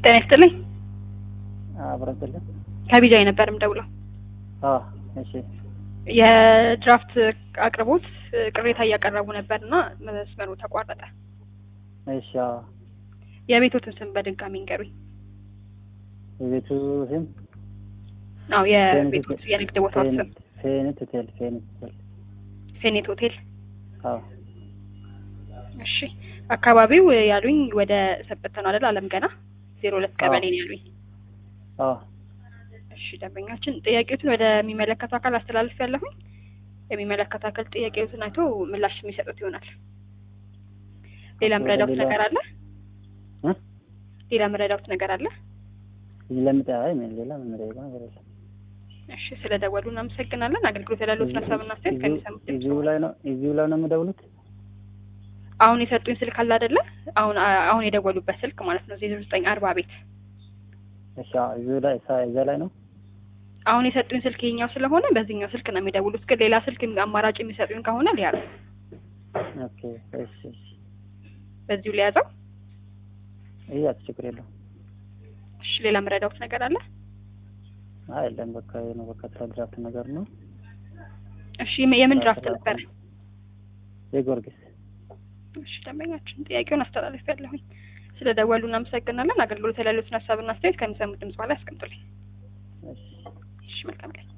ጤና ይስጥልኝ። አብረን ስልን ከቢጃይ ነበር የምደውለው። አዎ እሺ የድራፍት አቅርቦት ቅሬታ እያቀረቡ ነበር እና መስመሩ ተቋረጠ። እሺ አዎ የቤቶትን ስም በድጋሚ እንገሩኝ። የቤቱ ስም አዎ የቤቶት የንግድ ቦታው ስም ፌኒት ሆቴል ፌኒት ሆቴል ፌኔት ሆቴል። አዎ እሺ አካባቢው ያሉኝ ወደ ሰበታ ነው አይደል? አለም ገና ዜሮ ሁለት ቀበሌ ነው ያሉኝ። አዎ እሺ ደንበኛችን ጥያቄዎትን ወደሚመለከተው አካል አስተላልፍ ያለሁኝ የሚመለከተው አካል ጥያቄዎትን አይቶ ምላሽ የሚሰጡት ይሆናል። ሌላ ምረዳውት ሌላ- ነገር አለ? እ? ሌላ ምረዳውት ነገር አለ? ለምጣ አይ ምን ሌላ ምን ነገር ነገር የለም። እሺ ስለ ደወሉ እናመሰግናለን። አገልግሎት ያላለዎትን ሀሳብና አስተያየት እዚሁ- ከሚሰሙት ድምጽ እዚሁ ላይ ነው እዚሁ ላይ ነው የምደውሉት? አሁን የሰጡኝ ስልክ አለ አይደለ? አሁን አሁን የደወሉበት ስልክ ማለት ነው ዜሮ ዘጠኝ አርባ ቤት እሺ አዎ እዚሁ ላይ እሳ እዛ ላይ ነው። አሁን የሰጡኝ ስልክ ይሄኛው ስለሆነ በዚህኛው ስልክ ነው የሚደውሉት። ግን ሌላ ስልክ አማራጭ የሚሰጡኝ ከሆነ ሊያዙ ኦኬ እሺ እሺ በዚሁ ሊያዘው። ይሄ ችግር የለውም። እሺ ሌላ ምረዳውት ነገር አለ? አይ የለም በቃ ይሄ ነው በቃ ድራፍት ነገር ነው። እሺ የምን ድራፍት ነበረ? የጊዮርጊስ እሺ ደንበኛችን ጥያቄውን አስተላልፍ ያለሁኝ ስለ ደወሉ እናመሰግናለን። አገልግሎት ያላለዎትን ሀሳብና አስተያየት ከሚሰሙት ድምጽ በኋላ ያስቀምጡልኝ። እሺ እሺ መልካም ቀን።